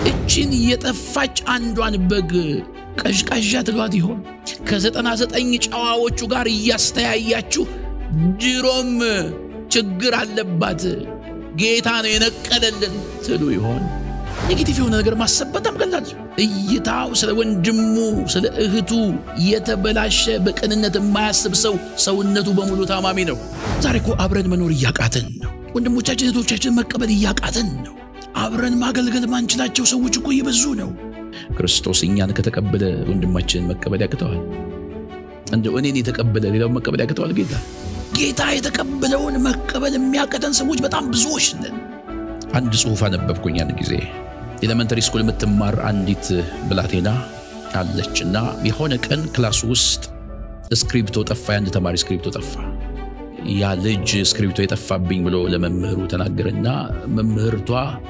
እችን የጠፋች አንዷን በግ ቀዥቃዣ ትሏት ይሆን? ከዘጠና ዘጠኝ ጨዋዎቹ ጋር እያስተያያችሁ ድሮም ችግር አለባት ጌታ ነው የነቀለልን ትሉ ይሆን? ኔጌቲቭ የሆነ ነገር ማሰብ በጣም ቀላል። እይታው ስለ ወንድሙ ስለ እህቱ የተበላሸ በቅንነት የማያስብ ሰው ሰውነቱ በሙሉ ታማሚ ነው። ዛሬ እኮ አብረን መኖር እያቃተን ነው። ወንድሞቻችን እህቶቻችን መቀበል እያቃተን ነው። አብረን ማገልገል ማንችላቸው ሰዎች እኮ እየበዙ ነው። ክርስቶስ እኛን ከተቀበለ ወንድማችንን መቀበል ያቅተዋል? እንደው እኔን የተቀበለ ሌላውን መቀበል ያቅተዋል? ጌታ ጌታ የተቀበለውን መቀበል የሚያቀተን ሰዎች በጣም ብዙዎች ነን። አንድ ጽሑፍ አነበብኩኝ ያን ጊዜ ኤሌመንተሪ ስኩል የምትማር አንዲት ብላቴና አለች እና የሆነ ቀን ክላስ ውስጥ እስክሪብቶ ጠፋ። የአንድ ተማሪ እስክሪብቶ ጠፋ። ያ ልጅ እስክሪብቶ የጠፋብኝ ብሎ ለመምህሩ ተናገረና መምህርቷ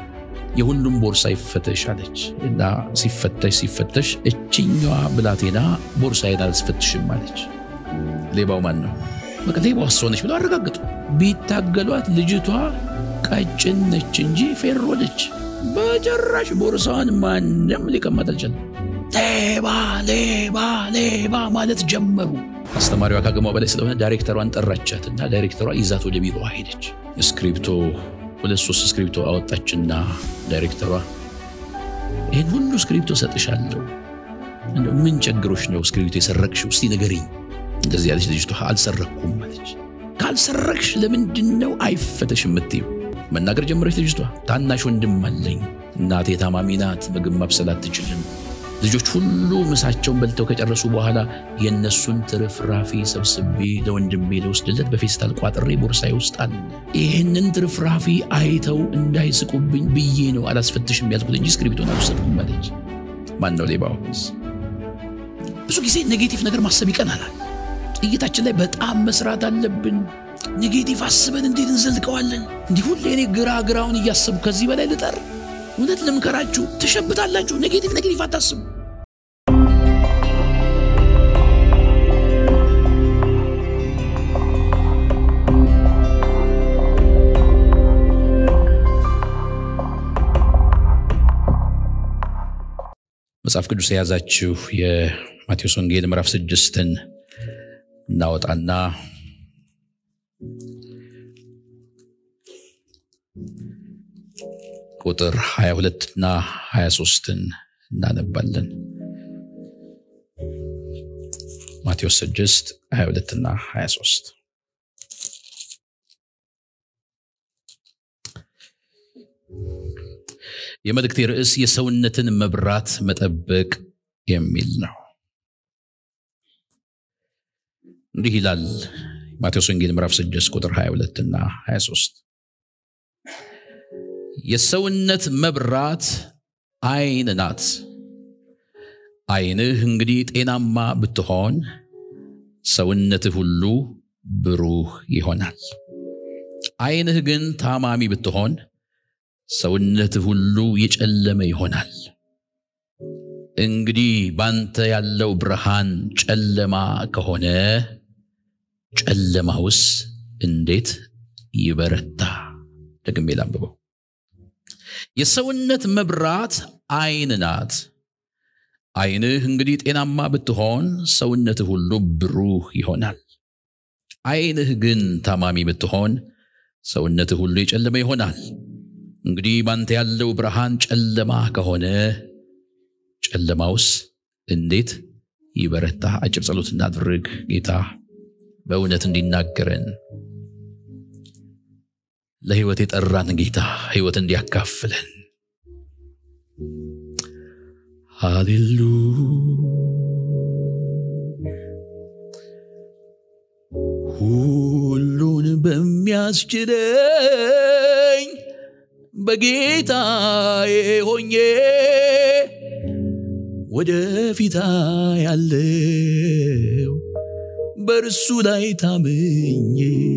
የሁሉም ቦርሳ ይፈተሽ አለች እና ሲፈተሽ ሲፈተሽ እችኛዋ ብላቴና ቦርሳዬን አልስፈትሽም አለች። ሌባው ማን ነው? በቃ ሌባው እሷ ነች ብለው አረጋግጡ። ቢታገሏት ልጅቷ ቀጭን ነች እንጂ ፌሮ ነች። በጭራሽ ቦርሳዋን ማንም ሊቀማት አልቻለም። ሌባ ሌባ ሌባ ማለት ጀመሩ። አስተማሪዋ ካቅሟ በላይ ስለሆነ ዳይሬክተሯን ጠራቻት እና ዳይሬክተሯ ይዛት ወደ ቢሮዋ ሄደች። እስክሪፕቶ ሁለት ሶስት እስክሪፕቶ አወጣችና ዳይሬክተሯ ይህን ሁሉ እስክሪፕቶ ሰጥሻለሁ፣ እንደው ምን ቸግሮች ነው እስክሪፕቶ የሰረቅሽው? እስቲ ንገሪኝ። እንደዚህ ያለች ልጅቷ አልሰረቅኩም አለች። ካልሰረቅሽ ለምንድን ነው አይፈተሽ የምትይው? መናገር ጀመረች ልጅቷ። ታናሽ ወንድም አለኝ፣ እናቴ ታማሚ ናት፣ ምግብ ማብሰል አትችልም። ልጆች ሁሉ ምሳቸውን በልተው ከጨረሱ በኋላ የእነሱን ትርፍራፊ ሰብስቤ ለወንድሜ ለወስድለት በፌስታል ቋጥሬ ቦርሳዬ ውስጥ አለ። ይህንን ትርፍራፊ አይተው እንዳይስቁብኝ ብዬ ነው አላስፈትሽም ያልኩት እንጂ እስክሪብቶን አልወሰድኩም አለች። ማን ነው ሌባው? ብዙ ጊዜ ኔጌቲቭ ነገር ማሰብ ይቀናናል። እይታችን ላይ በጣም መስራት አለብን። ኔጌቲቭ አስበን እንዴት እንዘልቀዋለን? እንዲህ ሁሌ እኔ ግራ ግራውን እያሰቡ ከዚህ በላይ ልጠር? እውነት ልምከራችሁ፣ ትሸብታላችሁ። ኔጌቲቭ ኔጌቲቭ አታስቡ። መጽሐፍ ቅዱስ የያዛችሁ የማቴዎስ ወንጌል ምዕራፍ ስድስትን እናወጣና ቁጥር 22 እና 23ን እናነባለን። ማቴዎስ 6 22 እና 23 የመልእክቴ ርዕስ የሰውነትን መብራት መጠበቅ የሚል ነው። እንዲህ ይላል ማቴዎስ ወንጌል ምዕራፍ 6 ቁጥር 22 እና 23 የሰውነት መብራት ዓይን ናት። ዓይንህ እንግዲህ ጤናማ ብትሆን ሰውነትህ ሁሉ ብሩህ ይሆናል። ዓይንህ ግን ታማሚ ብትሆን ሰውነትህ ሁሉ የጨለመ ይሆናል። እንግዲህ ባንተ ያለው ብርሃን ጨለማ ከሆነ ጨለማውስ እንዴት ይበረታ? ደግሜ ላንብበው። የሰውነት መብራት ዓይን ናት። ዓይንህ እንግዲህ ጤናማ ብትሆን ሰውነትህ ሁሉ ብሩህ ይሆናል። ዓይንህ ግን ታማሚ ብትሆን ሰውነትህ ሁሉ የጨለመ ይሆናል። እንግዲህ ባንተ ያለው ብርሃን ጨለማ ከሆነ ጨለማውስ እንዴት ይበረታ? አጭር ጸሎት እናድርግ። ጌታ በእውነት እንዲናገረን ለሕይወት የጠራን ጌታ ሕይወት እንዲያካፍለን። ሃሌሉ ሁሉን በሚያስችለኝ በጌታዬ ሆኜ ወደፊታ ያለው በእርሱ ላይ ታምኜ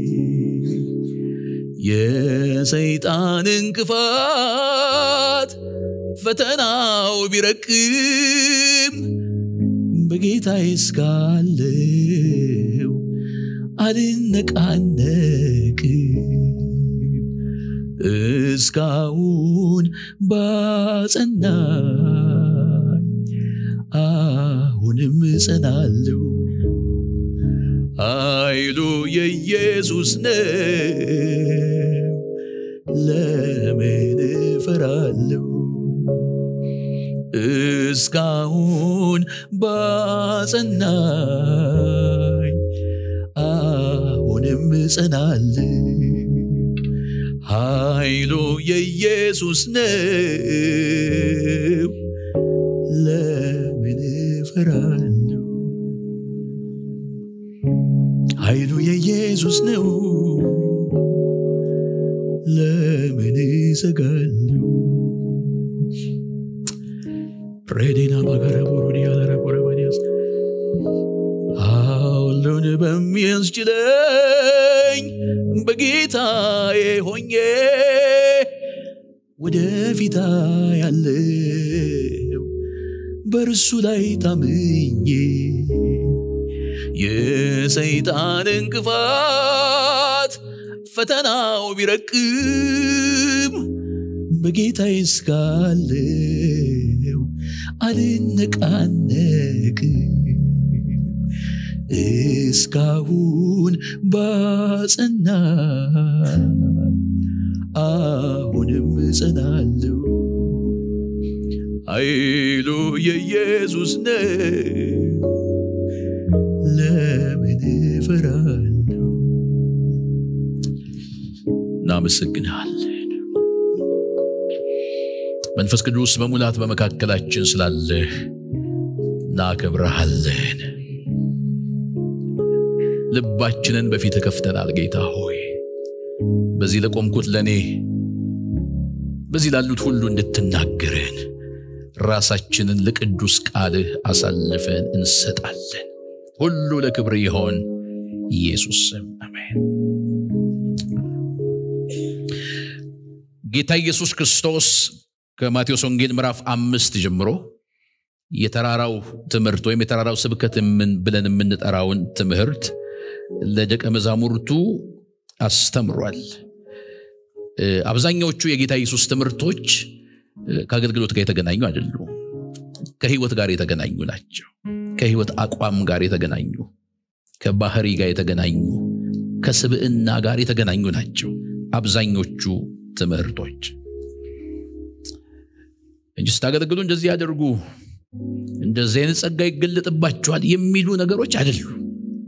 የሰይጣን እንቅፋት ፈተናው ቢረቅም በጌታዬ እስካለው አልነቃነቅም እስካሁን ባጸናኝ አሁንም እጸናለሁ። ኃይሉ የኢየሱስ ነው፣ ለምን እፈራለሁ? እስካሁን ባጸናኝ አሁንም እጸናለሁ። ኃይሉ የኢየሱስ ነው፣ ለምን እፈራለሁ? ኃይሉ የኢየሱስ ነው፣ ለምን እሰጋለሁ? ሬዲና ማገረ ቦሮዲ ያለረ ቦረባዲያስ ሁሉን በሚያስችለኝ በጌታዬ ሆኜ ወደፊታ ያለው በእርሱ ላይ ታምኜ የሰይጣን እንቅፋት ፈተናው ቢረቅም በጌታዬ እስካለው አልነቃነቅም። እስካሁን ባጸናኝ አሁንም እጸናለሁ። ኃይሉ የኢየሱስ ነው፣ ለምን እፈራለሁ? እናመሰግንሃለን። መንፈስ ቅዱስ በሙላት በመካከላችን ስላለህ እናከብረሃለን። ልባችንን በፊት ከፍተናል። ጌታ ሆይ በዚህ ለቆምኩት ለእኔ በዚህ ላሉት ሁሉ እንድትናገረን ራሳችንን ለቅዱስ ቃልህ አሳልፈን እንሰጣለን። ሁሉ ለክብር ይሆን ኢየሱስ ስም አሜን። ጌታ ኢየሱስ ክርስቶስ ከማቴዎስ ወንጌል ምዕራፍ አምስት ጀምሮ የተራራው ትምህርት ወይም የተራራው ስብከት ብለን የምንጠራውን ትምህርት ለደቀ መዛሙርቱ አስተምሯል። አብዛኛዎቹ የጌታ ኢየሱስ ትምህርቶች ከአገልግሎት ጋር የተገናኙ አይደሉም። ከህይወት ጋር የተገናኙ ናቸው። ከህይወት አቋም ጋር የተገናኙ፣ ከባህሪ ጋር የተገናኙ፣ ከስብዕና ጋር የተገናኙ ናቸው አብዛኞቹ ትምህርቶች እንጂ ስታገለግሉ እንደዚህ ያደርጉ፣ እንደዚህ አይነት ጸጋ ይገለጥባቸዋል የሚሉ ነገሮች አይደሉም።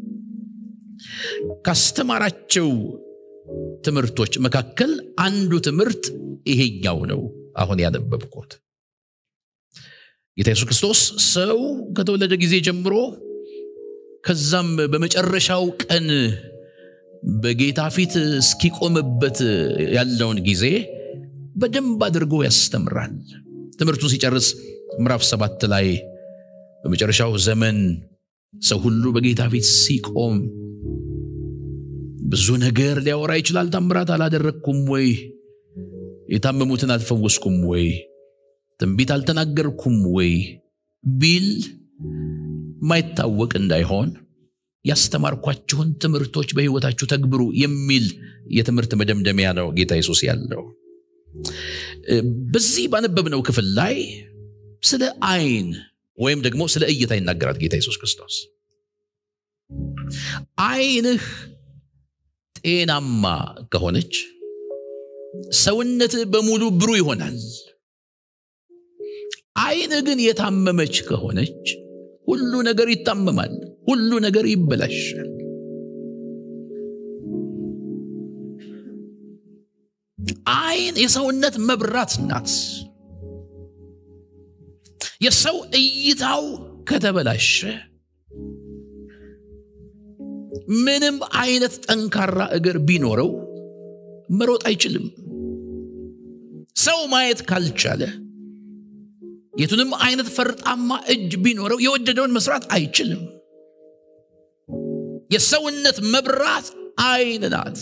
ካስተማራቸው ትምህርቶች መካከል አንዱ ትምህርት ይሄኛው ነው። አሁን ያነበብኩት ጌታ ኢየሱስ ክርስቶስ ሰው ከተወለደ ጊዜ ጀምሮ ከዛም በመጨረሻው ቀን በጌታ ፊት እስኪቆምበት ያለውን ጊዜ በደንብ አድርጎ ያስተምራል። ትምህርቱን ሲጨርስ ምዕራፍ ሰባት ላይ በመጨረሻው ዘመን ሰው ሁሉ በጌታ ፊት ሲቆም ብዙ ነገር ሊያወራ ይችላል። ታምራት አላደረግኩም ወይ? የታመሙትን አልፈወስኩም ወይ? ትንቢት አልተናገርኩም ወይ ቢል ማይታወቅ እንዳይሆን ያስተማርኳችሁን ትምህርቶች በሕይወታችሁ ተግብሩ የሚል የትምህርት መደምደሚያ ነው ጌታ ኢየሱስ ያለው። በዚህ ባነበብነው ክፍል ላይ ስለ አይን ወይም ደግሞ ስለ እይታ ይናገራል ጌታ ኢየሱስ ክርስቶስ። አይንህ ጤናማ ከሆነች ሰውነትህ በሙሉ ብሩህ ይሆናል። አይንህ ግን የታመመች ከሆነች ሁሉ ነገር ይታመማል፣ ሁሉ ነገር ይበላሻል። አይን የሰውነት መብራት ናት። የሰው እይታው ከተበላሸ ምንም አይነት ጠንካራ እግር ቢኖረው መሮጥ አይችልም። ሰው ማየት ካልቻለ የቱንም አይነት ፈርጣማ እጅ ቢኖረው የወደደውን መስራት አይችልም። የሰውነት መብራት አይን ናት።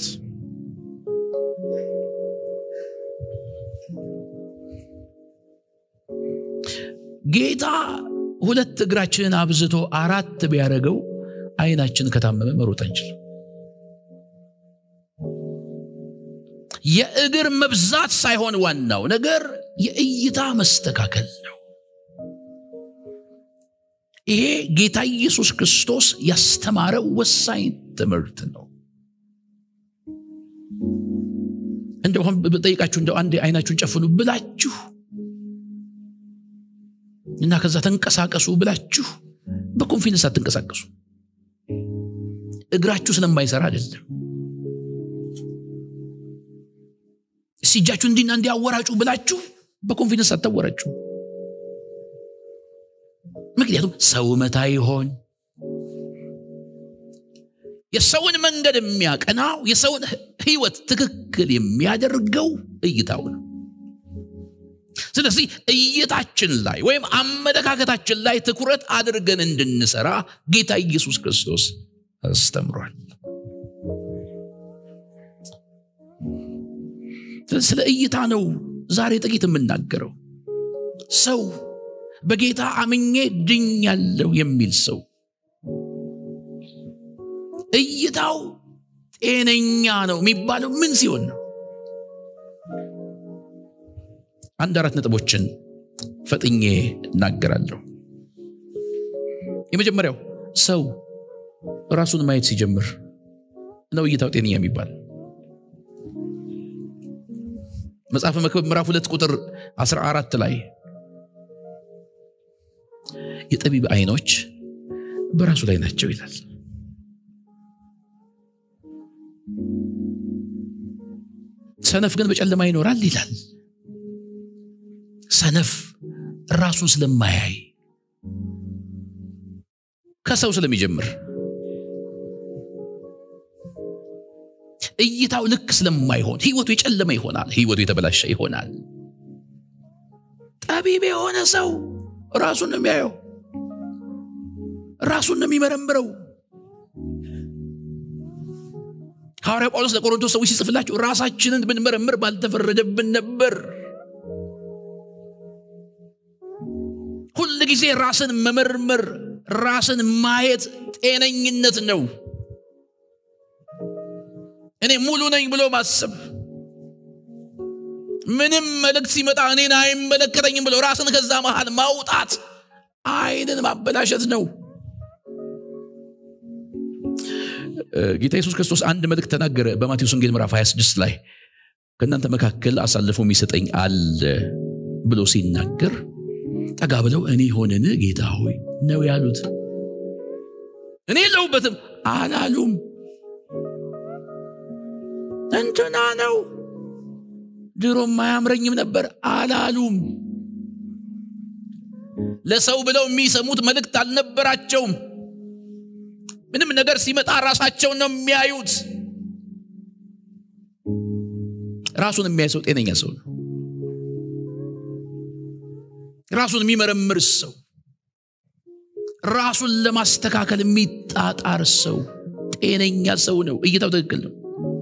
ጌታ ሁለት እግራችንን አብዝቶ አራት ቢያደርገው አይናችን ከታመመ መሮጥ አንችልም። የእግር መብዛት ሳይሆን ዋናው ነገር የእይታ መስተካከል ነው። ይሄ ጌታ ኢየሱስ ክርስቶስ ያስተማረው ወሳኝ ትምህርት ነው። እንደው አሁን ብጠይቃችሁ እንደው አንዴ አይናችሁን ጨፍኑ ብላችሁ እና ከዛ ተንቀሳቀሱ ብላችሁ በኮንፊደንስ አትንቀሳቀሱ። እግራችሁ ስለማይሰራ አይደለም። እስቲ እጃችሁ እንዲና እንዲያወራጩ ብላችሁ በኮንፊደንስ አታወራጩ። ምክንያቱም ሰው መታ ይሆን የሰውን መንገድ የሚያቀናው የሰውን ሕይወት ትክክል የሚያደርገው እይታው ነው። ስለዚህ እይታችን ላይ ወይም አመለካከታችን ላይ ትኩረት አድርገን እንድንሰራ ጌታ ኢየሱስ ክርስቶስ አስተምሯል። ስለ እይታ ነው ዛሬ ጥቂት የምናገረው። ሰው በጌታ አምኜ ድኛለሁ የሚል ሰው እይታው ጤነኛ ነው የሚባለው ምን ሲሆን ነው? አንድ አራት ነጥቦችን ፈጥኜ እናገራለሁ። የመጀመሪያው ሰው ራሱን ማየት ሲጀምር ነው እይታው ጤነኛ የሚባል። መጽሐፈ መክብብ ምዕራፍ ሁለት ቁጥር 14 ላይ የጠቢብ አይኖች በራሱ ላይ ናቸው ይላል። ሰነፍ ግን በጨለማ ይኖራል ይላል። ሰነፍ ራሱን ስለማያይ ከሰው ስለሚጀምር እይታው ልክ ስለማይሆን ህይወቱ የጨለመ ይሆናል። ህይወቱ የተበላሸ ይሆናል። ጠቢብ የሆነ ሰው ራሱን ነው የሚያየው፣ ራሱን ነው የሚመረምረው። ሐዋርያ ጳውሎስ ለቆሮንቶስ ሰዎች ሲጽፍላቸው ራሳችንን ብንመረምር ባልተፈረደብን ነበር። ሁል ጊዜ ራስን መመርመር፣ ራስን ማየት ጤነኝነት ነው። እኔ ሙሉ ነኝ ብሎ ማሰብ፣ ምንም መልእክት ሲመጣ እኔን አይመለከተኝም ብሎ ራስን ከዛ መሃል ማውጣት አይንን ማበላሸት ነው። ጌታ ኢየሱስ ክርስቶስ አንድ መልእክት ተናገረ በማቴዎስ ወንጌል ምዕራፍ 26 ላይ ከእናንተ መካከል አሳልፎ የሚሰጠኝ አለ ብሎ ሲናገር ጠጋ ብለው እኔ ሆንን ጌታ ሆይ ነው ያሉት። እኔ የለሁበትም አላሉም። እንትና ነው ድሮም አያምረኝም ነበር አላሉም። ለሰው ብለው የሚሰሙት መልእክት አልነበራቸውም። ምንም ነገር ሲመጣ ራሳቸውን ነው የሚያዩት። ራሱን የሚያይ ሰው ጤነኛ ሰው ነው። ራሱን የሚመረምር ሰው፣ ራሱን ለማስተካከል የሚጣጣር ሰው ጤነኛ ሰው ነው። እይታው ትክክል ነው።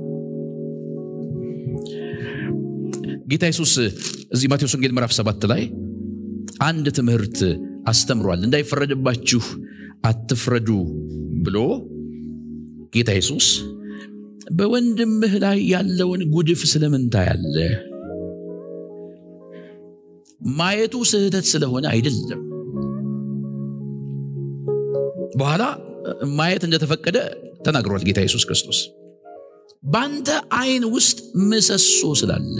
ጌታ ኢየሱስ እዚህ ማቴዎስ ወንጌል ምዕራፍ ሰባት ላይ አንድ ትምህርት አስተምሯል። እንዳይፈረድባችሁ አትፍረዱ ብሎ ጌታ ኢየሱስ በወንድምህ ላይ ያለውን ጉድፍ ስለምን ታያለህ? ማየቱ ስህተት ስለሆነ አይደለም። በኋላ ማየት እንደተፈቀደ ተናግሯል ጌታ ኢየሱስ ክርስቶስ። በአንተ አይን ውስጥ ምሰሶ ስላለ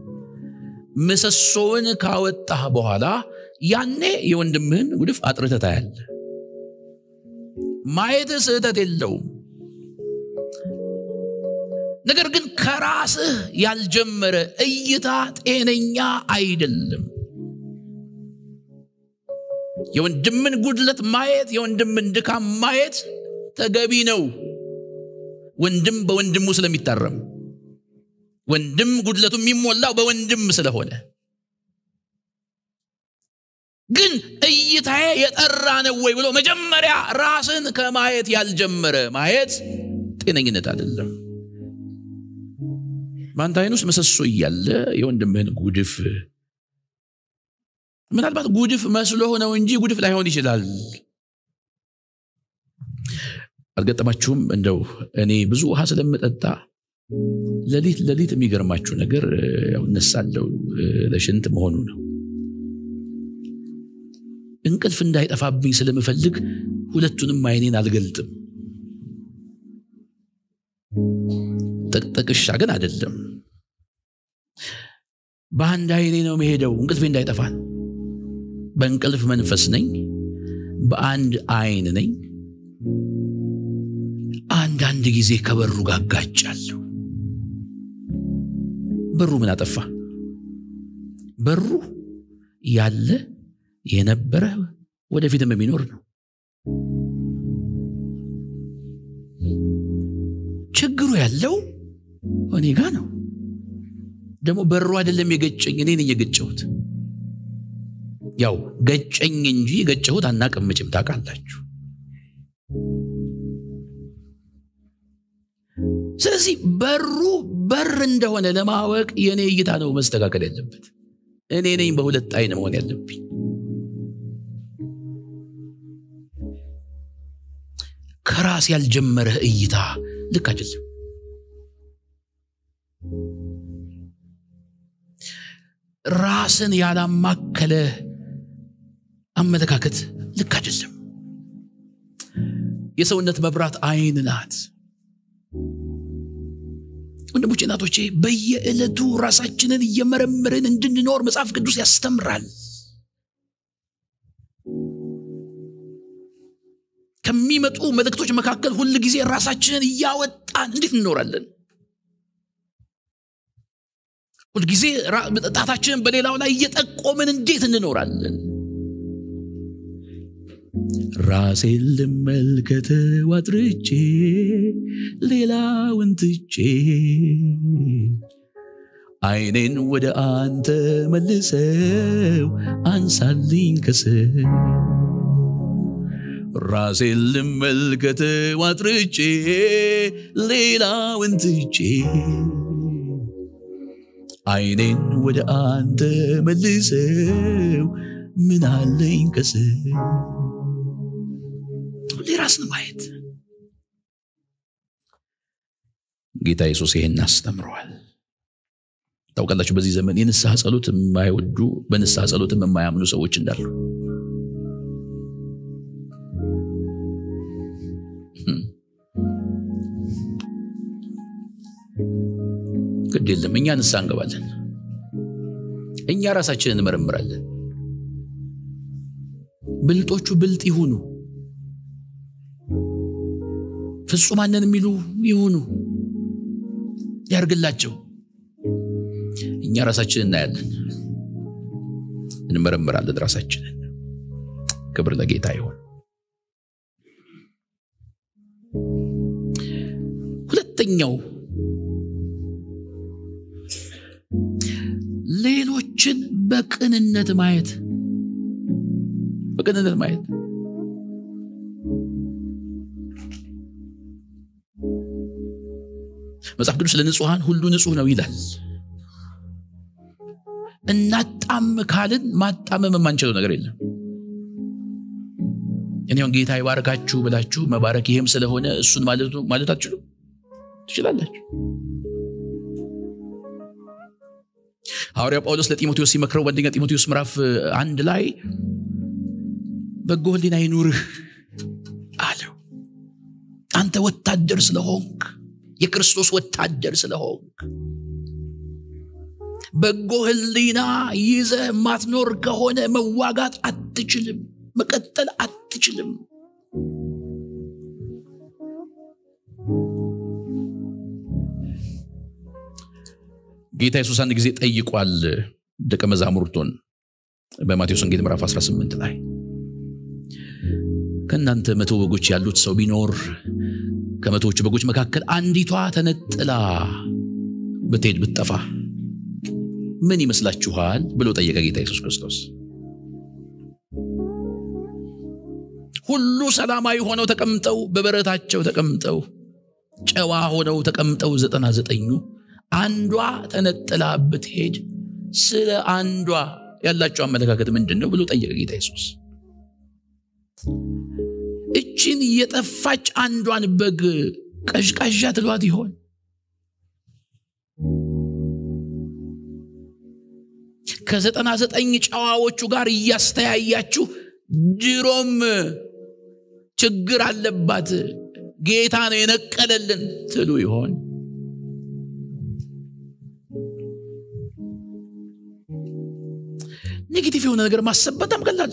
ምሰሶውን ካወጣህ በኋላ ያኔ የወንድምህን ጉድፍ አጥርተህ ታያለህ። ማየትህ ስህተት የለውም። ነገር ግን ከራስህ ያልጀመረ እይታ ጤነኛ አይደለም። የወንድምን ጉድለት ማየት፣ የወንድምን ድካም ማየት ተገቢ ነው። ወንድም በወንድሙ ስለሚታረም፣ ወንድም ጉድለቱ የሚሞላው በወንድም ስለሆነ ግን እይታዬ የጠራ ነው ወይ ብሎ መጀመሪያ ራስን ከማየት ያልጀመረ ማየት ጤነኝነት አይደለም። በአንተ አይን ውስጥ ምሰሶ እያለ የወንድምህን ጉድፍ ምናልባት ጉድፍ መስሎህ ነው እንጂ ጉድፍ ላይሆን ይችላል። አልገጠማችሁም? እንደው እኔ ብዙ ውሃ ስለምጠጣ ሌሊት ሌሊት የሚገርማችሁ ነገር ያው እነሳለሁ ለሽንት መሆኑ ነው። እንቅልፍ እንዳይጠፋብኝ ስለምፈልግ ሁለቱንም አይኔን አልገልጥም። ጥቅጥቅሻ ግን አይደለም። በአንድ አይኔ ነው መሄደው እንቅልፌ እንዳይጠፋል። በእንቅልፍ መንፈስ ነኝ፣ በአንድ አይን ነኝ። አንዳንድ ጊዜ ከበሩ ጋር ጋጫለሁ። በሩ ምን አጠፋ? በሩ ያለ የነበረ ወደፊትም የሚኖር ነው። ችግሩ ያለው እኔ ጋ ነው። ደግሞ በሩ አይደለም የገጨኝ፣ እኔ ነኝ የገጨሁት። ያው ገጨኝ እንጂ የገጨሁት አናቅም። መቼም ታውቃላችሁ። ስለዚህ በሩ በር እንደሆነ ለማወቅ የእኔ እይታ ነው መስተካከል ያለበት። እኔ ነኝ በሁለት አይን መሆን ያለብኝ። ከራስ ያልጀመረህ እይታ ልክ አይደለም። ራስን ያላማከለ አመለካከት ልክ አይደለም። የሰውነት መብራት አይን ናት። ወንድሞቼ እናቶቼ፣ በየዕለቱ ራሳችንን እየመረመርን እንድንኖር መጽሐፍ ቅዱስ ያስተምራል። ከሚመጡ መልእክቶች መካከል ሁል ጊዜ ራሳችንን እያወጣን እንዴት እንኖራለን? ሁልጊዜ ጣታችንን በሌላው ላይ እየጠቆምን እንዴት እንኖራለን? ራሴን ልመልከት ዋጥርቼ ሌላውን ትቼ አይኔን ወደ አንተ መልሰው አንሳልኝ ከስር ራሴን ልመልከት ዋጥርቼ ሌላውን ትቼ አይኔን ወደ አንተ መልሰው ምን አለኝ ከስር ሁሌ ራስን ማየት ጌታ ኢየሱስ ይሄን አስተምረዋል። ታውቃላችሁ በዚህ ዘመን የንስሐ ጸሎት የማይወዱ በንስሐ ጸሎትም የማያምኑ ሰዎች እንዳሉ ግድ የለም እኛ ንስሐ እንገባለን እኛ ራሳችንን እንመረምራለን ብልጦቹ ብልጥ ይሁኑ ፍጹማንን የሚሉ ይሁኑ ያርግላቸው እኛ ራሳችንን እናያለን እንመረምራለን ራሳችንን ክብር ለጌታ ይሆን ሁለተኛው ሌሎችን በቅንነት ማየት በቅንነት ማየት መጽሐፍ ቅዱስ ለንጹሐን ሁሉ ንጹህ ነው ይላል እናጣም ካልን ማጣመም የማንችለው ነገር የለም እኔውን ጌታ ይባርካችሁ ብላችሁ መባረክ ይህም ስለሆነ እሱን ማለት አትችሉ ትችላላችሁ ሐዋርያ ጳውሎስ ለጢሞቴዎስ ሲመክረው በአንደኛ ጢሞቴዎስ ምዕራፍ አንድ ላይ በጎ ህሊና ይኑርህ አለው አንተ ወታደር ስለሆንክ የክርስቶስ ወታደር ስለሆንክ በጎ ህሊና ይዘህ ማትኖር ከሆነ መዋጋት አትችልም መቀጠል አትችልም ጌታ ኢየሱስ አንድ ጊዜ ጠይቋል ደቀ መዛሙርቱን በማቴዎስ ወንጌል ምዕራፍ 18 ላይ ከእናንተ መቶ በጎች ያሉት ሰው ቢኖር ከመቶዎቹ በጎች መካከል አንዲቷ ተነጥላ ብትሄድ ብትጠፋ ምን ይመስላችኋል ብሎ ጠየቀ ጌታ ኢየሱስ ክርስቶስ ሁሉ ሰላማዊ ሆነው ተቀምጠው በበረታቸው ተቀምጠው ጨዋ ሆነው ተቀምጠው ዘጠና ዘጠኙ አንዷ ተነጥላ ብትሄድ ስለ አንዷ ያላቸው አመለካከት ምንድን ነው ብሎ ጠየቀ ጌታ ኢየሱስ እችን የጠፋች አንዷን በግ ቀዥቃዣ ትሏት ይሆን ከዘጠና ዘጠኝ ጨዋዎቹ ጋር እያስተያያችሁ ድሮም ችግር አለባት ጌታ ነው የነቀለልን ትሉ ይሆን? ኔጌቲቭ የሆነ ነገር ማሰብ በጣም ቀላል።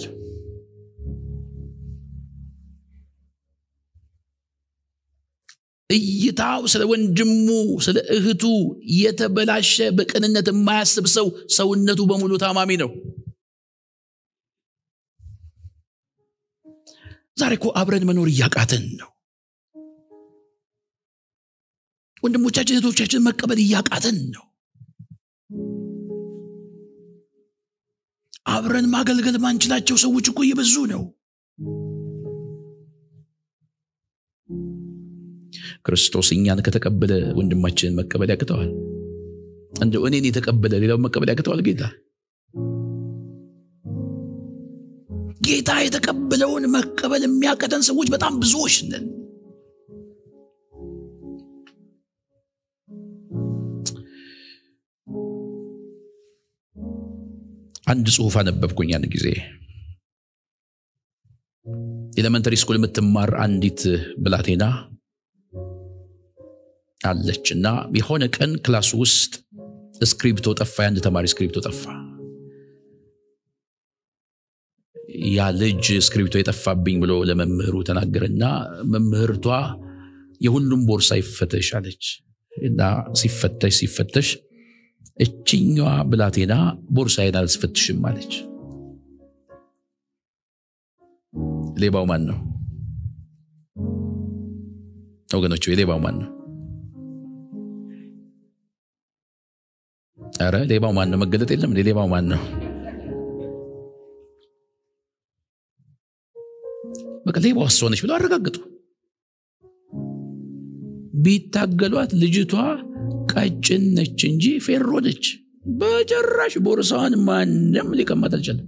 እይታው ስለ ወንድሙ ስለ እህቱ የተበላሸ በቅንነት የማያስብ ሰው ሰውነቱ በሙሉ ታማሚ ነው። ዛሬ እኮ አብረን መኖር እያቃተን ነው። ወንድሞቻችን እህቶቻችን መቀበል እያቃተን ነው። አብረን ማገልገል ማንችላቸው ሰዎች እኮ እየበዙ ነው። ክርስቶስ እኛን ከተቀበለ ወንድማችንን መቀበል ያቅተዋል? እንደ እኔን የተቀበለ ሌላውን መቀበል ያቅተዋል? ጌታ ጌታ የተቀበለውን መቀበል የሚያቀተን ሰዎች በጣም ብዙዎች ነን። አንድ ጽሁፍ አነበብኩኝ ያን ጊዜ ኤሌመንተሪ ስኩል የምትማር አንዲት ብላቴና አለች እና የሆነ ቀን ክላስ ውስጥ ስክሪፕቶ ጠፋ። የአንድ ተማሪ ስክሪፕቶ ጠፋ። ያ ልጅ ስክሪፕቶ የጠፋብኝ ብሎ ለመምህሩ ተናገረና መምህርቷ የሁሉም ቦርሳ ይፈተሽ አለች እና ሲፈተሽ ሲፈተሽ እችኛዋ ብላቴና ቦርሳዬን አልስፈትሽም አለች። ሌባው ማን ነው ወገኖች? የሌባው ማን ነው? ኧረ ሌባው ማን ነው? መገለጥ የለም። ሌባው ማን ነው? በቃ ሌባው እሷ ነች ብለው አረጋግጡ። ቢታገሏት ልጅቷ ቀጭን ነች እንጂ ፌሮ ነች። በጭራሽ ቦርሳዋን ማንም ሊቀማት አልቻለም።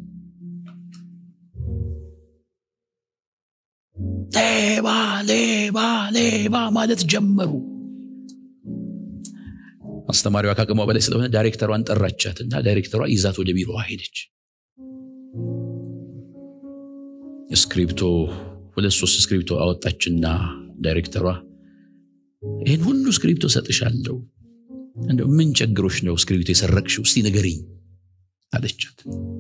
ሌባ ሌባ ሌባ ማለት ጀመሩ። አስተማሪዋ ከአቅሟ በላይ ስለሆነ ዳይሬክተሯን ጠራቻት እና ዳይሬክተሯ ይዛት ወደ ቢሮዋ ሄደች። ስክሪፕቶ ሁለት ሶስት ስክሪፕቶ አወጣችና ዳይሬክተሯ ይህን ሁሉ ስክሪፕቶ ሰጥሻለሁ፣ እንደው ምን ቸግሮች ነው ስክሪፕቶ የሰረቅሽው? እስቲ ንገሪኝ አለቻት።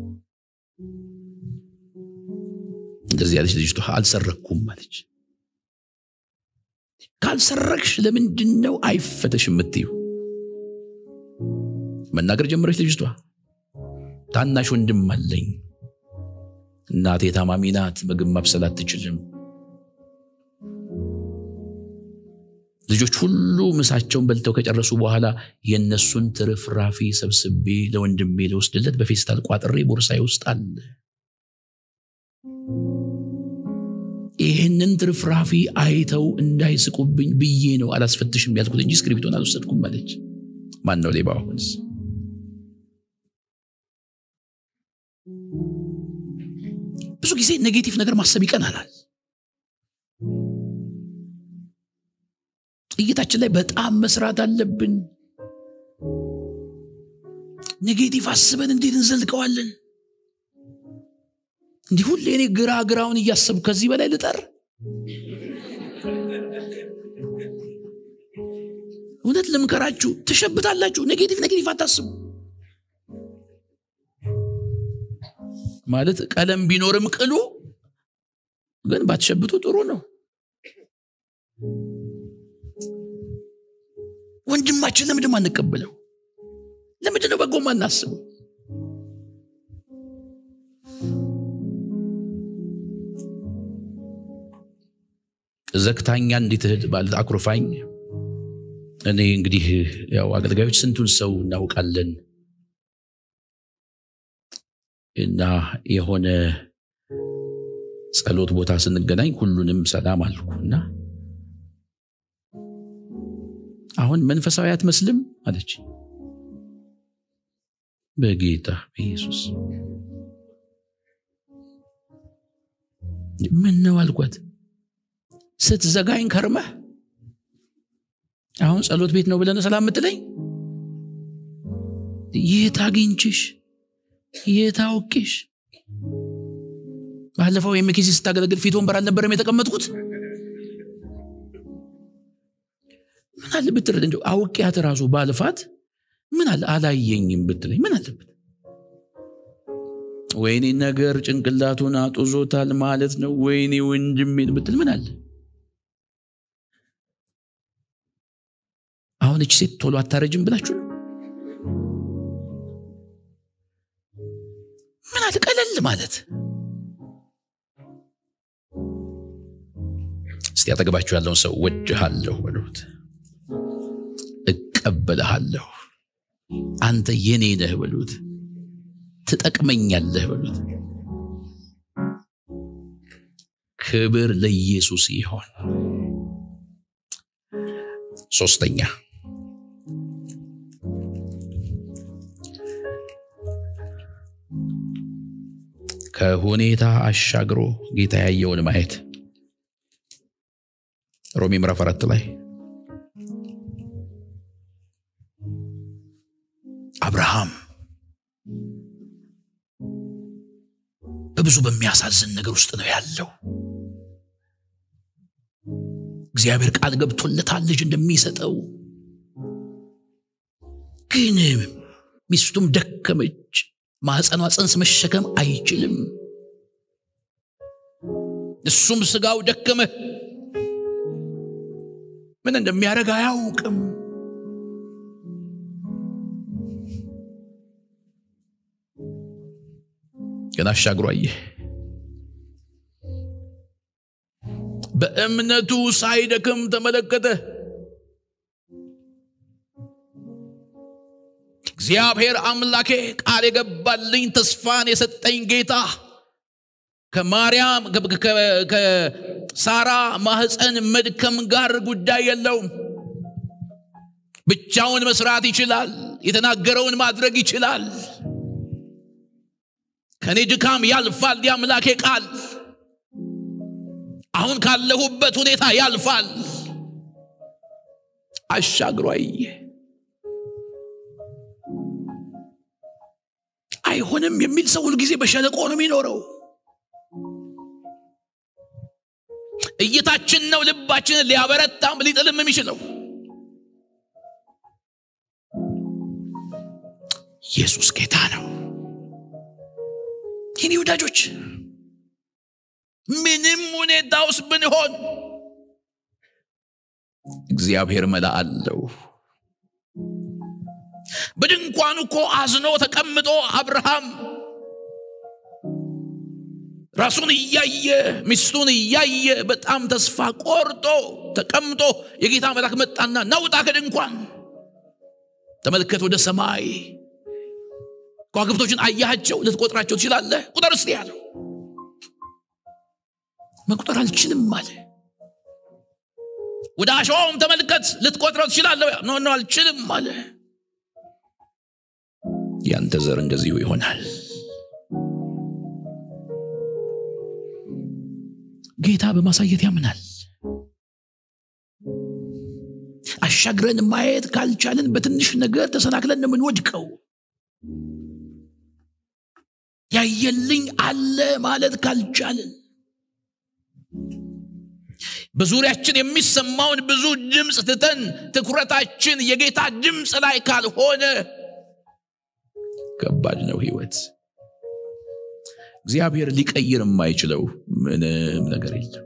እንደዚህ ያለች ልጅቷ አልሰረቅኩም አለች። ካልሰረቅሽ ለምንድን ነው አይፈተሽ የምትዩ? መናገር ጀመረች ልጅቷ። ታናሽ ወንድም አለኝ፣ እናቴ ታማሚ ናት፣ ምግብ ማብሰል አትችልም። ልጆች ሁሉ ምሳቸውን በልተው ከጨረሱ በኋላ የእነሱን ትርፍራፊ ሰብስቤ ለወንድሜ ልወስድለት በፌስታል ቋጥሬ ቦርሳዬ ውስጥ አለ። ይህንን ትርፍራፊ አይተው እንዳይስቁብኝ ብዬ ነው አላስፈትሽም ያልኩት እንጂ ስክሪፕቶን አልወሰድኩም አለች። ማን ነው ሌባ? አሁንስ ብዙ ጊዜ ኔጌቲቭ ነገር ማሰብ ይቀናናል። እይታችን ላይ በጣም መስራት አለብን። ኔጌቲቭ አስበን እንዴት እንዘልቀዋለን? እንዲህ ሁሌ እኔ ግራ ግራውን እያሰቡ ከዚህ በላይ ልጠር? እውነት ልምከራችሁ፣ ትሸብታላችሁ። ኔጌቲቭ ኔጌቲቭ አታስቡ። ማለት ቀለም ቢኖርም ቅሉ ግን ባትሸብቱ ጥሩ ነው። ወንድማችን ለምንድን ነው አንቀበለው? ለምንድን ነው በጎ አናስበው? ዘግታኛ እንዲት እህት ባል አኩርፋኝ። እኔ እንግዲህ ያው አገልጋዮች ስንቱን ሰው እናውቃለን እና የሆነ ጸሎት ቦታ ስንገናኝ ሁሉንም ሰላም አልኩ እና አሁን መንፈሳዊ አትመስልም አለች። በጌታ በኢየሱስ ምን ነው አልኳት። ስትዘጋኝ ከርመህ አሁን ጸሎት ቤት ነው ብለን ሰላም የምትለኝ? የት አግኝችሽ? የታውቂሽ ባለፈው የሚኪሲ ስታገለግል ፊት ወንበር አልነበረም የተቀመጥኩት ምን አለ ብትረድ እንደው አውቄያት ራሱ ባልፋት ምን አለ አላየኝም ብትለኝ ምን አለበት ወይኔ ነገር ጭንቅላቱን አጡዞታል ማለት ነው ወይኔ ወንድሜን ብትል ምን አለ አሁን እች ሴት ቶሎ አታረጅም ብላችሁ ነው ምን አለ ቀለል ማለት እስቲ አጠገባችሁ ያለውን ሰው ወድሃለሁ በሉት እቀበልሃለሁ አንተ የኔ ነህ በሉት ትጠቅመኛለህ በሉት ክብር ለኢየሱስ ይሆን ሶስተኛ ከሁኔታ አሻግሮ ጌታ ያየውን ማየት ሮሜ ምዕራፍ አራት ላይ አብርሃም በብዙ በሚያሳዝን ነገር ውስጥ ነው ያለው እግዚአብሔር ቃል ገብቶለታል ልጅ እንደሚሰጠው ግን ሚስቱም ደከመች ማህፀኗ ጽንስ መሸከም አይችልም እሱም ስጋው ደከመ ምን እንደሚያደርግ አያውቅም ግን አሻግሮ አየ በእምነቱ ሳይደክም ተመለከተ እግዚአብሔር አምላኬ ቃል የገባልኝ ተስፋን የሰጠኝ ጌታ ከማርያም ከሳራ ማህፀን መድከም ጋር ጉዳይ የለውም ብቻውን መስራት ይችላል የተናገረውን ማድረግ ይችላል ከእኔ ድካም ያልፋል የአምላኬ ቃል አሁን ካለሁበት ሁኔታ ያልፋል አሻግሮ አየ አይሆንም የሚል ሰው ሁልጊዜ በሸለቆ ነው የሚኖረው እይታችን ነው ልባችንን ሊያበረታም ሊጥልም የሚችለው ኢየሱስ ጌታ ነው የኔ ወዳጆች ምንም ሁኔታ ውስጥ ብንሆን እግዚአብሔር መላ አለው በድንኳኑ እኮ አዝኖ ተቀምጦ አብርሃም ራሱን እያየ ሚስቱን እያየ በጣም ተስፋ ቆርጦ ተቀምጦ የጌታ መልአክ መጣና ናውጣ ከድንኳን ተመልከት ወደ ሰማይ ከዋክብቶችን አያቸው ልትቆጥራቸው ትችላለህ ቁጥር እስቲ ያለው መቁጠር አልችልም አለ ወደ አሸዋውም ተመልከት ልትቆጥረው ትችላለህ ኖ ኖ አልችልም አለ ያንተ ዘር እንደዚሁ ይሆናል ጌታ በማሳየት ያምናል አሻግረን ማየት ካልቻለን በትንሽ ነገር ተሰናክለን ነው የምንወድቀው ያየልኝ አለ ማለት ካልቻለን በዙሪያችን የሚሰማውን ብዙ ድምፅ ትተን ትኩረታችን የጌታ ድምፅ ላይ ካልሆነ ከባድ ነው ህይወት እግዚአብሔር ሊቀይር የማይችለው ምንም ነገር የለም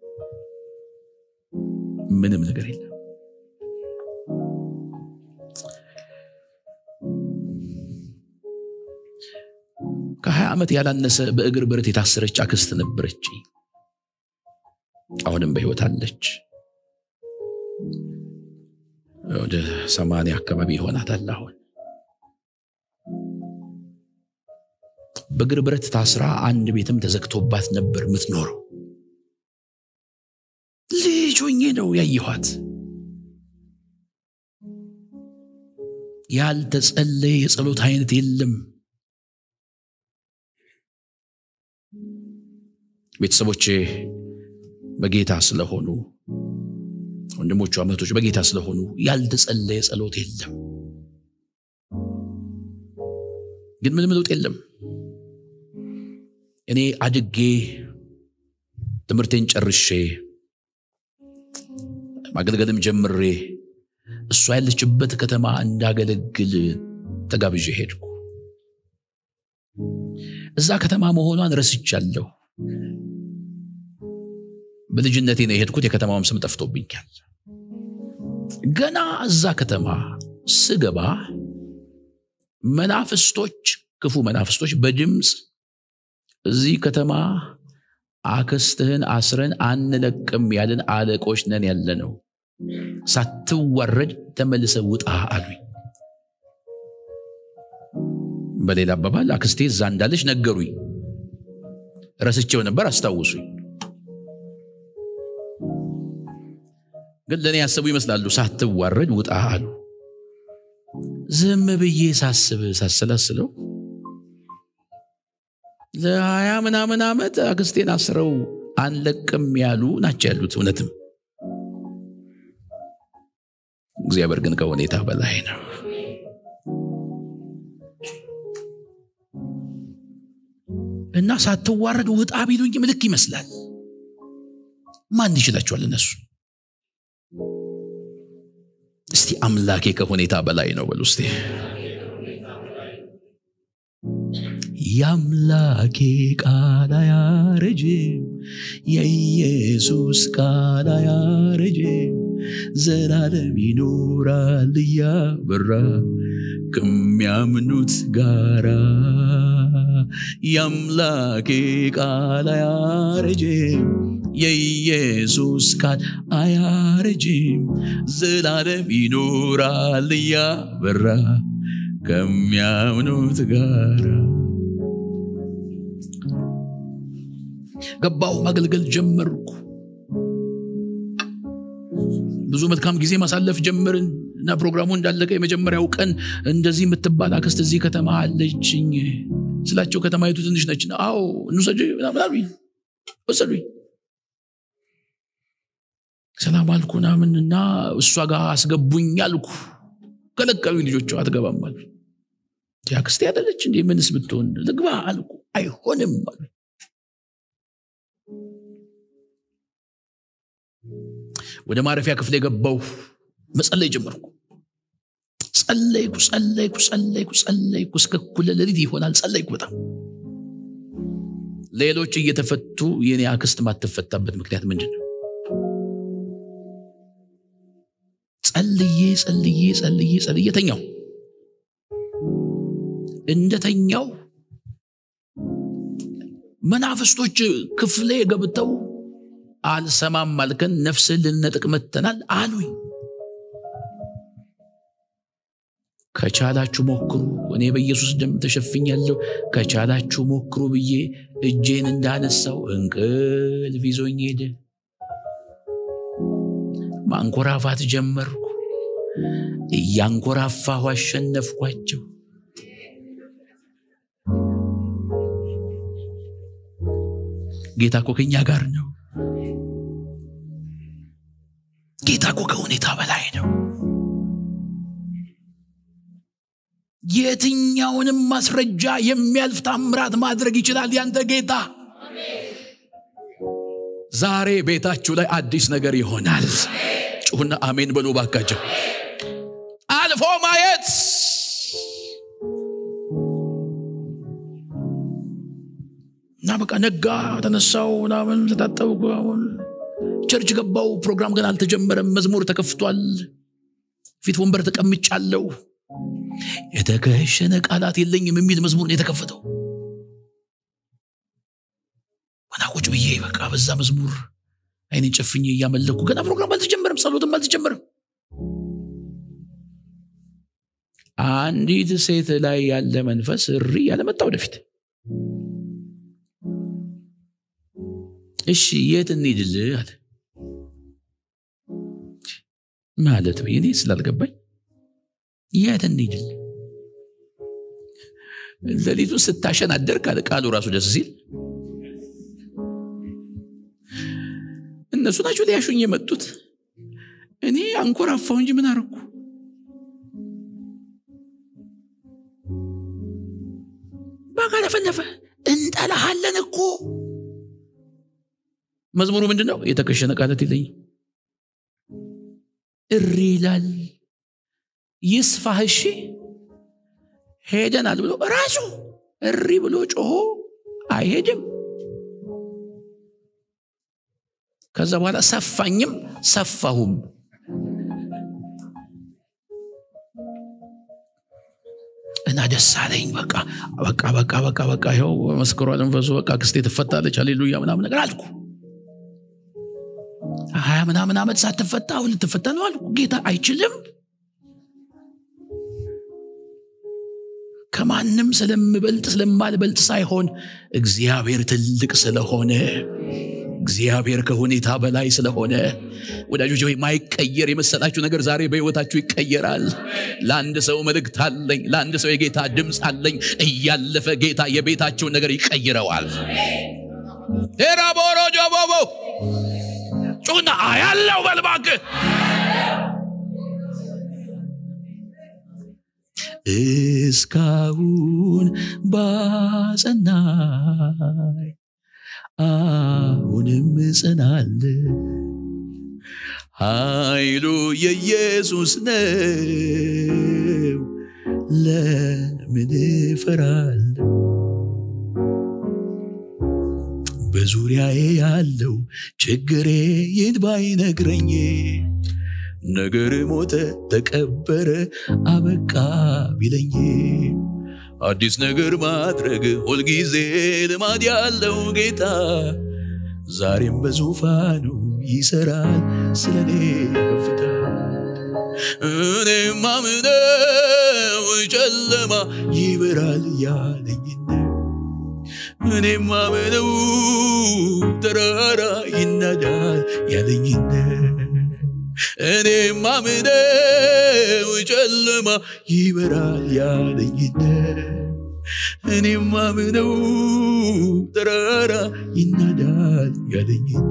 ምንም ነገር የለም ከሀያ ዓመት ያላነሰ በእግር ብረት የታሰረች አክስት ነበረች አሁንም በህይወት አለች ወደ ሰማንያ አካባቢ ይሆናታል አሁን በእግር ብረት ታስራ አንድ ቤትም ተዘግቶባት ነበር የምትኖረው ልጅ ሆኜ ነው ያየኋት ያልተጸለየ የጸሎት አይነት የለም ቤተሰቦቼ በጌታ ስለሆኑ ወንድሞቹ አመቶች በጌታ ስለሆኑ ያልተጸለየ ጸሎት የለም ግን ምንም ለውጥ የለም እኔ አድጌ ትምህርቴን ጨርሼ ማገልገልም ጀምሬ እሷ ያለችበት ከተማ እንዳገለግል ተጋብዤ ሄድኩ። እዛ ከተማ መሆኗን ረስቻለሁ። በልጅነቴ ነው የሄድኩት። የከተማውም ስም ጠፍቶብኛል። ገና እዛ ከተማ ስገባ መናፍስቶች፣ ክፉ መናፍስቶች በድምፅ እዚህ ከተማ አክስትህን አስረን አንለቅም ያለን አለቆች ነን ያለ ነው፣ ሳትዋረድ ተመልሰ ውጣ አሉኝ። በሌላ አባባል አክስቴ እዛ እንዳለች ነገሩኝ። ረስቼው ነበር፣ አስታውሱኝ። ግን ለእኔ ያሰቡ ይመስላሉ። ሳትዋረድ ውጣ አሉ። ዝም ብዬ ሳስብ ሳሰላስለው ለሀያ ምናምን ዓመት አክስቴን አስረው አንለቅም ያሉ ናቸው ያሉት። እውነትም እግዚአብሔር ግን ከሁኔታ በላይ ነው። እና ሳትዋረድ ውጣ ቢሉኝ ምልክ ይመስላል። ማን ይችላቸዋል እነሱ? እስቲ አምላኬ ከሁኔታ በላይ ነው በሉ እስቲ። የአምላኬ ቃል አያረጅም፣ የኢየሱስ ቃል አያረጅም፣ ዘላለም ይኖራል እያበራ ከሚያምኑት ጋራ። የአምላኬ ቃል አያረጅም፣ የኢየሱስ ቃል አያረጅም፣ ዘላለም ይኖራል እያበራ ከሚያምኑት ጋራ። ገባሁ፣ ማገልገል ጀመርኩ። ብዙ መልካም ጊዜ ማሳለፍ ጀመርን እና ፕሮግራሙ እንዳለቀ የመጀመሪያው ቀን እንደዚህ የምትባል አክስት እዚህ ከተማ አለችኝ ስላቸው ከተማይቱ ትንሽ ነች። አዎ እንውሰድ ምናምን አሉኝ። ወሰዱኝ። ሰላም አልኩ ምናምን እና እሷ ጋር አስገቡኝ አልኩ። ከለከሉኝ። ልጆቿ አትገባም አሉ። አክስቴ አይደለች እንዴ? ምንስ ብትሆን ልግባ አልኩ። አይሆንም አሉ። ወደ ማረፊያ ክፍል የገባው መጸለይ ጀመርኩ። ጸለይኩ ጸለይኩ ጸለይኩ ጸለይኩ እስከ እኩለ ሌሊት ይሆናል። ጸለይኩ በጣም ሌሎች እየተፈቱ የኔ አክስት ማትፈታበት ምክንያት ምንድን ነው? ጸልዬ ጸልዬ ጸልዬ ጸልዬ ተኛው። እንደተኛው መናፍስቶች ክፍሌ ገብተው አልሰማም አልከን፣ ነፍስህን ልንነጥቅ መጥተናል አሉኝ። ከቻላችሁ ሞክሩ፣ እኔ በኢየሱስ ደም ተሸፍኛለሁ፣ ከቻላችሁ ሞክሩ ብዬ እጄን እንዳነሳው እንቅልፍ ይዞኝ ሄደ። ማንኮራፋት ጀመርኩ። እያንኮራፋሁ አሸነፍኳቸው። ጌታ እኮ ከኛ ጋር ነው። ጌታ እኮ ከሁኔታ በላይ ነው። የትኛውንም ማስረጃ የሚያልፍ ታምራት ማድረግ ይችላል ያንተ ጌታ። ዛሬ ቤታችሁ ላይ አዲስ ነገር ይሆናል። ጩሁና አሜን በሉ ባካቸው። አልፎ ማየት እና በቃ ነጋ፣ ተነሳው፣ ምናምን ተጣጠብኩ። አሁን ቸርች ገባው። ፕሮግራም ገና አልተጀመረም። መዝሙር ተከፍቷል። ፊት ወንበር ተቀምጫለሁ። የተከሸነ ቃላት የለኝም የሚል መዝሙር ነው የተከፈተው። ገና ቁጭ ብዬ በቃ በዛ መዝሙር አይኔን ጨፍኜ እያመለኩ ገና ፕሮግራም አልተጀመረም፣ ጸሎትም አልተጀመረም። አንዲት ሴት ላይ ያለ መንፈስ እሪ ያለመጣ ወደፊት እሺ የት እንሂድልህ አለ ማለት እኔ ስላልገባኝ የት እንሂድልህ ሌሊቱን ስታሸን አደርክ አለ ቃሉ ራሱ ደስ ሲል እነሱ ናቸው ሊያሹኝ የመጡት እኔ አንኮራፋው እንጂ ምን አረኩ በቃ ለፈለፈ እንጠላሃለን አለን እኮ መዝሙሩ ምንድን ነው የተከሸነ ቃላት የለኝም እሪ ይላል ይስፋህ እሺ ሄደናል ብሎ ራሱ እሪ ብሎ ጮሆ አይሄድም ከዛ በኋላ ሰፋኝም ሰፋሁም እና ደስ አለኝ በቃ በቃ በቃ በቃ በቃ ይኸው መስክሯል መንፈሱ በቃ ክስቴ ትፈታለች አሌሉያ ምናምን ነገር አልኩ ሀያ ምናምን ዓመት ሳትፈታ አሁን ልትፈታ ነው አልኩ ጌታ አይችልም ከማንም ስለምበልጥ ስለማልበልጥ ሳይሆን እግዚአብሔር ትልቅ ስለሆነ እግዚአብሔር ከሁኔታ በላይ ስለሆነ ወዳጆች ወይ ማይቀየር የመሰላችሁ ነገር ዛሬ በሕይወታችሁ ይቀየራል ለአንድ ሰው መልእክት አለኝ ለአንድ ሰው የጌታ ድምፅ አለኝ እያለፈ ጌታ የቤታቸውን ነገር ይቀይረዋል ቴራቦሮጆቦቦ ጩና ያለው በልባክ እስካሁን ባጸናይ አሁንም ጽናለ ኃይሉ የኢየሱስ ነው ለምን እፈራለሁ በዙሪያዬ ያለው ችግሬ ይህን ባይነግረኝ ነገር ሞተ ተቀበረ አበቃ ቢለኝ አዲስ ነገር ማድረግ ሁልጊዜ ልማድ ያለው ጌታ ዛሬም በዙፋኑ ይሰራል ስለኔ ከፍታ እኔ ማምነው ጨለማ ይበራል ያለኝን እኔ ማምነው ተራራ ይናዳል ያለኝን እኔ ማምነው ጨለማ ይበራል ያለኝን እኔ ማምነው ተራራ ይናዳል ያለኝን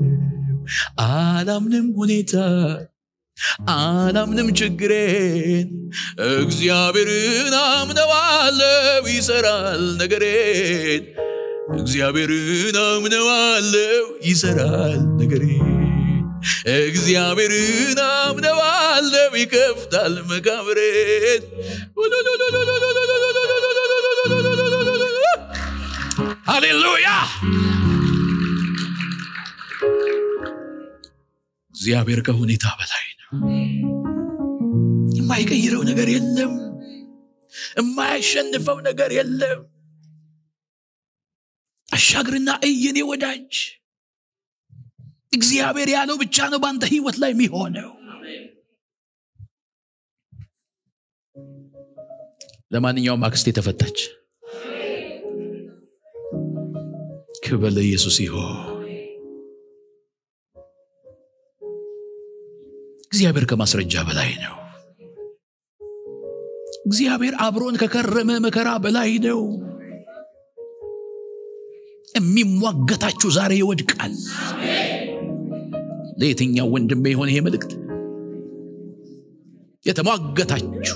አላምንም ሁኔታ አላምንም ችግሬን እግዚአብሔርን አምነዋለው ይሰራል ነገሬን እግዚአብሔርን አምነዋለው ይሰራል ነገሬን እግዚአብሔርን አምነዋለው ይከፍታል መቃብሬን ሃሌሉያ እግዚአብሔር ከሁኔታ በላይ ነው የማይቀይረው ነገር የለም የማያሸንፈው ነገር የለም አሻግርና እየኔ ወዳጅ እግዚአብሔር ያለው ብቻ ነው በአንተ ህይወት ላይ የሚሆነው ለማንኛውም አክስቴ ተፈታች ክብር ለኢየሱስ ይሆን እግዚአብሔር ከማስረጃ በላይ ነው እግዚአብሔር አብሮን ከከረመ መከራ በላይ ነው የሚሟገታችሁ ዛሬ ይወድቃል ለየትኛው ወንድሜ የሆነ ይሄ መልእክት የተሟገታችሁ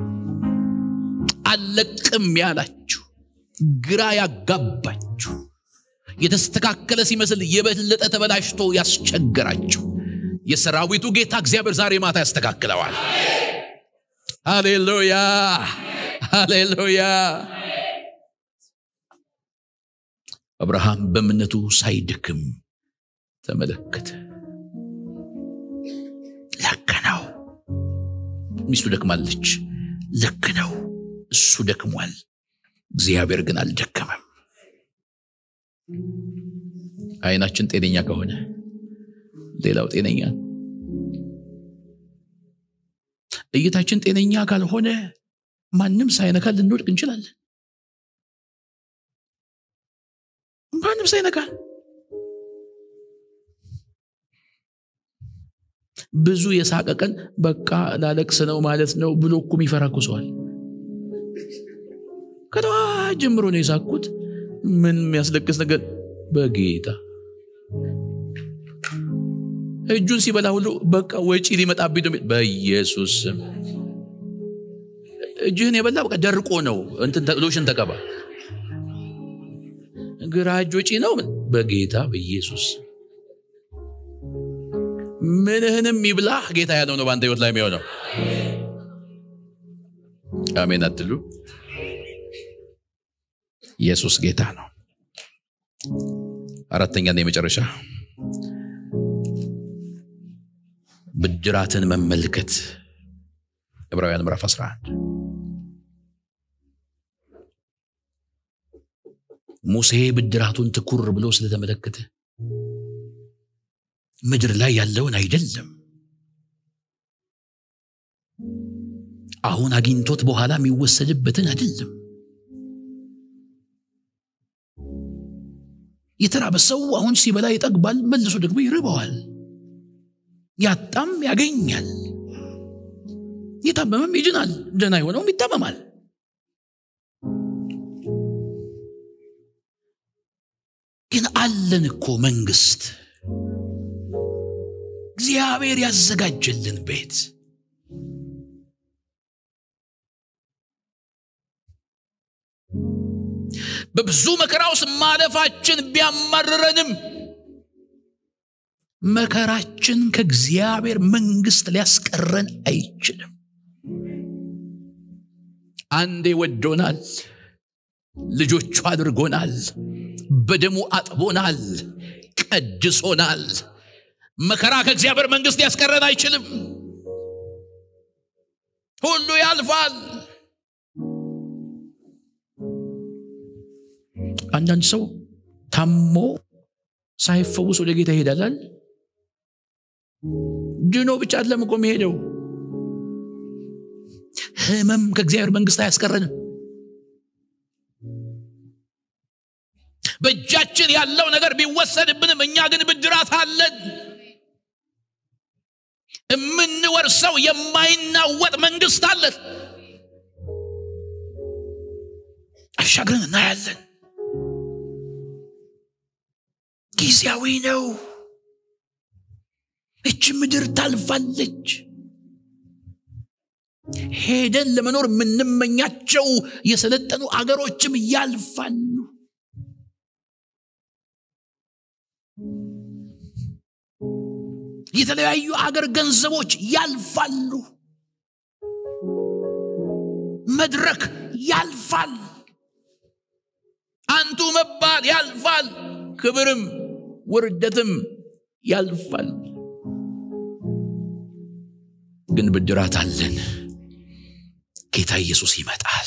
አለቅም ያላችሁ ግራ ያጋባችሁ የተስተካከለ ሲመስል የበለጠ ተበላሽቶ ያስቸገራችሁ የሰራዊቱ ጌታ እግዚአብሔር ዛሬ ማታ ያስተካክለዋል ሃሌሉያ ሃሌሉያ አብርሃም በእምነቱ ሳይድክም ተመለከተ ልክ ነው ሚስቱ ደክማለች ልክ ነው እሱ ደክሟል እግዚአብሔር ግን አልደከመም አይናችን ጤነኛ ከሆነ ሌላው ጤነኛ እይታችን ጤነኛ ካልሆነ ማንም ሳይነካ ልንወድቅ እንችላለን ማንም ሳይነካ ብዙ የሳቀ ቀን በቃ ላለቅስ ነው ማለት ነው ብሎ እኮ የሚፈራ እኮ ሰዋል ከጠዋት ጀምሮ ነው የሳቅኩት ምን የሚያስለቅስ ነገር በጌታ እጁን ሲበላ ሁሉ በቃ ወጪ ሊመጣብኝ ነው በኢየሱስ ስም እጅህን የበላ በቃ ደርቆ ነው እንትን ሎሽን ተቀባ ግራ እጅ ወጪ ነው በጌታ በኢየሱስ ምንህንም ይብላህ ጌታ ያለው ነው በአንተ ህይወት ላይ የሚሆነው አሜን አትሉ ኢየሱስ ጌታ ነው አራተኛና የመጨረሻ ብድራትን መመልከት ዕብራውያን ምዕራፍ 11 ሙሴ ብድራቱን ትኩር ብሎ ስለተመለከተ ምድር ላይ ያለውን አይደለም አሁን አግኝቶት በኋላ የሚወሰድበትን አይደለም የተራበ ሰው አሁን ሲበላ ይጠግባል መልሶ ደግሞ ይርበዋል ያጣም ያገኛል የታመመም ይድናል ደና የሆነውም ይታመማል ግን አለን እኮ መንግስት እግዚአብሔር ያዘጋጀልን ቤት በብዙ መከራ ውስጥ ማለፋችን ቢያማርረንም መከራችን ከእግዚአብሔር መንግስት ሊያስቀረን አይችልም አንዴ ወዶናል ልጆቹ አድርጎናል በደሙ አጥቦናል ቀድሶናል መከራ ከእግዚአብሔር መንግስት ሊያስቀረን አይችልም ሁሉ ያልፋል አንዳንድ ሰው ታሞ ሳይፈውስ ወደ ጌታ ይሄዳላል ድኖ ብቻ አይደለም እኮ የሚሄደው ህመም ከእግዚአብሔር መንግስት አያስቀረንም በእጃችን ያለው ነገር ቢወሰድብንም እኛ ግን ብድራት አለን የምንወርሰው የማይናወጥ መንግስት አለን አሻግረን እናያለን ጊዜያዊ ነው እች ምድር ታልፋለች ሄደን ለመኖር የምንመኛቸው የሰለጠኑ አገሮችም ያልፋሉ የተለያዩ አገር ገንዘቦች ያልፋሉ መድረክ ያልፋል አንቱ መባል ያልፋል ክብርም ውርደትም ያልፋል ግን ብድራት አለን ጌታ ኢየሱስ ይመጣል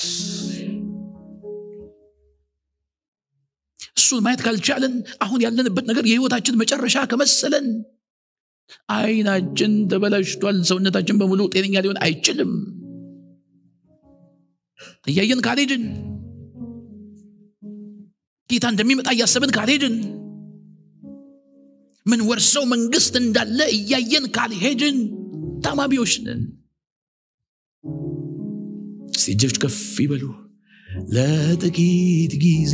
እሱን ማየት ካልቻለን አሁን ያለንበት ነገር የህይወታችን መጨረሻ ከመሰለን አይናችን ተበላሽቷል ሰውነታችን በሙሉ ጤነኛ ሊሆን አይችልም እያየን ካልሄድን ጌታ እንደሚመጣ እያሰብን ካልሄድን ምን ወርሰው መንግስት እንዳለ እያየን ካልሄድን ታማሚዎች ነን እስቲ እጆች ከፍ ይበሉ ለጥቂት ጊዜ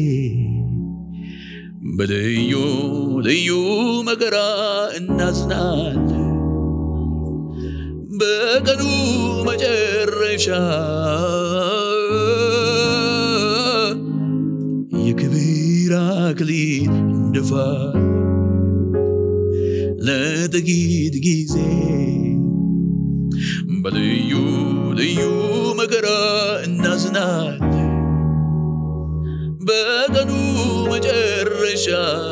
በልዩ ልዩ መከራ እናዝናል በቀኑ መጨረሻ የክብር አክሊል እንደፋል ለጥቂት ጊዜ በልዩ ልዩ መከራ እናዝናል በቀኑ መጨረሻ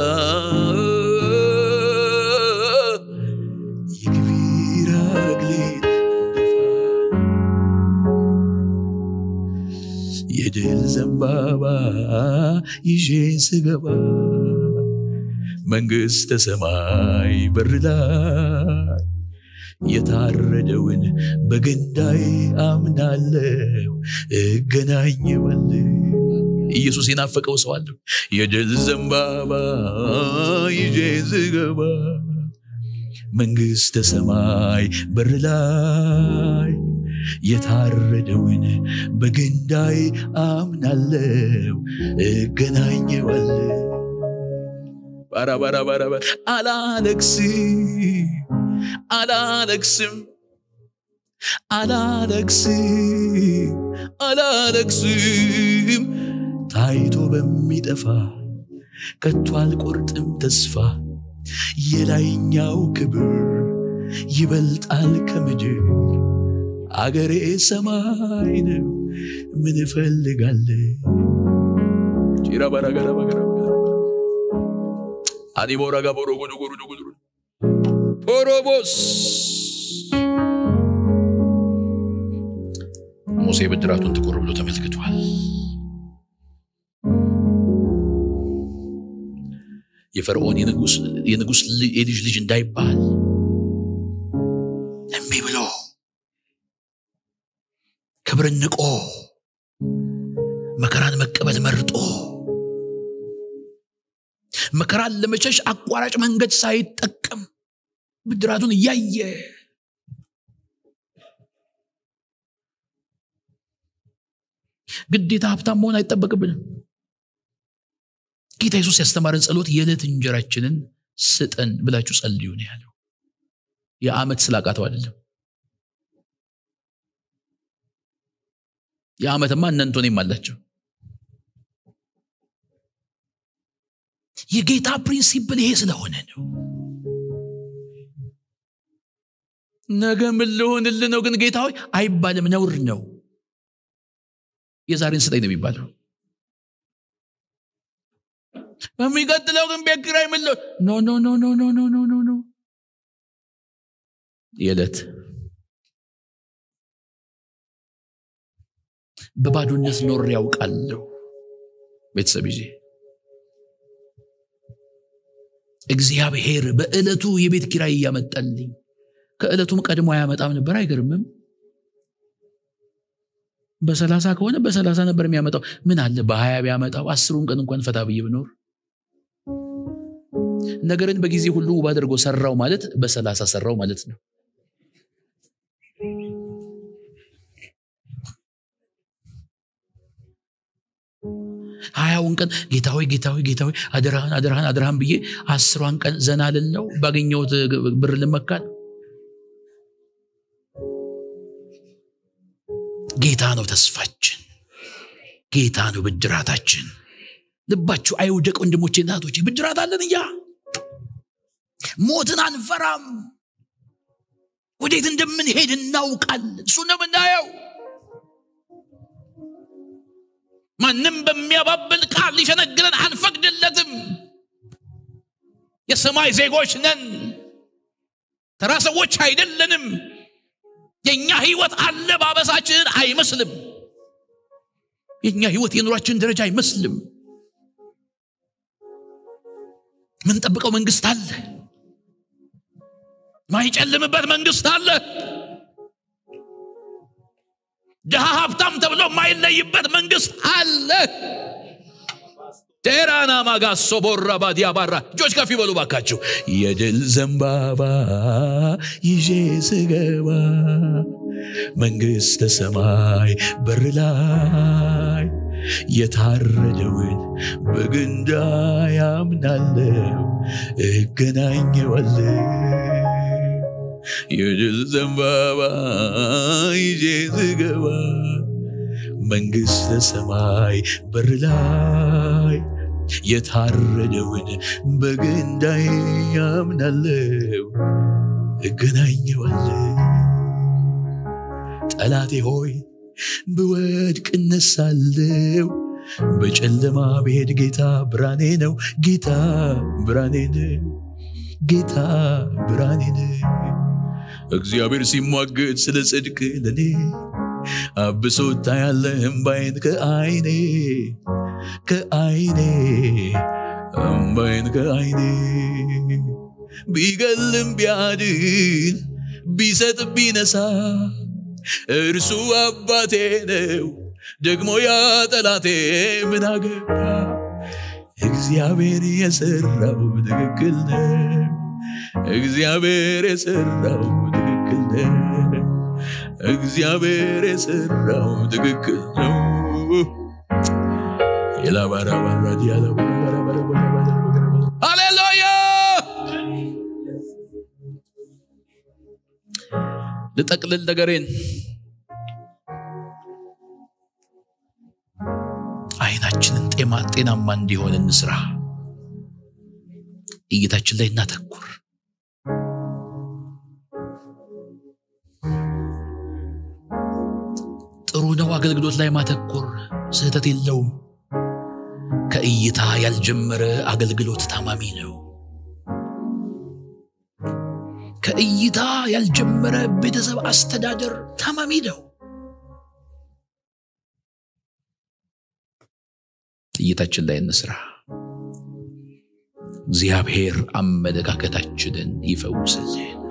የክብር አክሊል የድል ዘንባባ ይዤ ስገባ መንግሥተ ሰማይ በር ላይ የታረደውን በገንዳይ አምናለው እገናኘዋል ኢየሱስ የናፈቀው ሰው አለው የድል ዘንባባ ይዤ ዝገባ መንግሥተ ሰማይ በር ላይ የታረደውን በገንዳይ አምናለው እገናኘዋል ባራ ባራ ባራ ባራ አላለቅስም አላለቅስም አላለቅስም አላለቅስም ታይቶ በሚጠፋ ከቶ አልቆርጥም ተስፋ የላይኛው ክብር ይበልጣል ከምድር አገሬ ሰማይ ነው ምን እፈልጋለሁ አዲቦራ ጋቦሮ ጉዱ ጉዱ ጉዱ ፖሮቦስ ሙሴ ብድራቱን ትኩር ብሎ ተመልክቷል። የፈርዖን የንጉሥ የልጅ ልጅ እንዳይባል እምቢ ብሎ ክብርን ንቆ መከራን መቀበል መርጦ መከራን ለመሸሽ አቋራጭ መንገድ ሳይጠቀም ብድራቱን እያየ ግዴታ ሀብታም መሆን አይጠበቅብንም። ጌታ ኢየሱስ ያስተማረን ጸሎት የዕለት እንጀራችንን ስጠን ብላችሁ ጸልዩ ነው ያለው። የዓመት ስላቃተው አይደለም። የዓመትማ እነንቶኔም አላቸው። የጌታ ፕሪንሲፕል ይሄ ስለሆነ ነው። ነገ ምን ልሆንልህ ነው ግን ጌታ ሆይ አይባልም፣ ነውር ነው። የዛሬን ስጠኝ ነው የሚባለው። በሚቀጥለው ግን ቤት ኪራይ ምን ልሆን ኖ ኖ ኖ ኖ ኖ ኖ ኖ ኖ ኖ የዕለት በባዶነት ኖር ያውቃለሁ ቤተሰብ ይዤ እግዚአብሔር በዕለቱ የቤት ኪራይ እያመጣልኝ ከዕለቱም ቀድሞ አያመጣም ነበር አይገርምም በሰላሳ ከሆነ በሰላሳ ነበር የሚያመጣው ምን አለ በሀያ ቢያመጣው አስሩን ቀን እንኳን ፈታ ብዬ ብኖር ነገርን በጊዜ ሁሉ ውብ አድርጎ ሰራው ማለት በሰላሳ ሰራው ማለት ነው ሀያውን ቀን ጌታዊ ጌታዊ ጌታዊ አደራህን አደራህን አደራህን ብዬ አስሯን ቀን ዘና ልለው ባገኘሁት ብር ልመካል ጌታ ነው ተስፋችን ጌታ ነው ብድራታችን ልባችሁ አይውደቅ ወንድሞቼ እናቶቼ ብድራት አለን እያ ሞትን አንፈራም ወዴት እንደምንሄድ እናውቃለን እሱ ነው የምናየው ማንም በሚያባብል ቃል ሊሸነግረን አንፈቅድለትም የሰማይ ዜጎች ነን ተራ ሰዎች አይደለንም የእኛ ህይወት አለባበሳችንን አይመስልም የእኛ ህይወት የኑሯችን ደረጃ አይመስልም ምንጠብቀው መንግስት አለ ማይጨልምበት መንግስት አለ ድሃ ሀብታም ተብሎ የማይለይበት መንግስት አለ ቴራና ማጋሶ ቦራ ባዲያ ባራ እጆች ከፍ ይበሉ ባካችሁ የድል ዘንባባ ይዤ ስገባ መንግስተ ሰማይ በር ላይ የታረደውን በግንዳ ያምናለው እገናኘዋለሁ የድል ዘንባባ ይዤ ስገባ መንግሥተ ሰማይ በር ላይ የታረደውን በግንዳይ ያምናለው እገናኘዋለሁ ጠላቴ ሆይ ብወድቅ እነሳለው በጨለማ ብሄድ ጌታ ብርሃኔ ነው ጌታ ብርሃኔ ነው ጌታ ብርሃኔ ነው እግዚአብሔር ሲሟገድ ስለ ጽድቅ ለኔ አብሶ ታያለህ እምባይን ከአይኔ ከአይኔ እምባይን ከአይኔ ቢገልም ቢያድን ቢሰጥ ቢነሳ እርሱ አባቴ ነው ደግሞ ያ ጠላቴ ምን አገባ እግዚአብሔር የሰራው ትክክል ነው እግዚአብሔር የሰራው ትክክል ነው እግዚአብሔር የሰራው ትክክል ነው ሃሌሉያ ልጠቅልል ነገሬን አይናችንን ጤማ ጤናማ እንዲሆን እንስራ እይታችን ላይ እናተኩር። ጥሩ ነው አገልግሎት ላይ ማተኮር፣ ስህተት የለውም። ከእይታ ያልጀመረ አገልግሎት ታማሚ ነው። ከእይታ ያልጀመረ ቤተሰብ አስተዳደር ታማሚ ነው። እይታችን ላይ እንስራ። እግዚአብሔር አመለካከታችንን ይፈውስልን።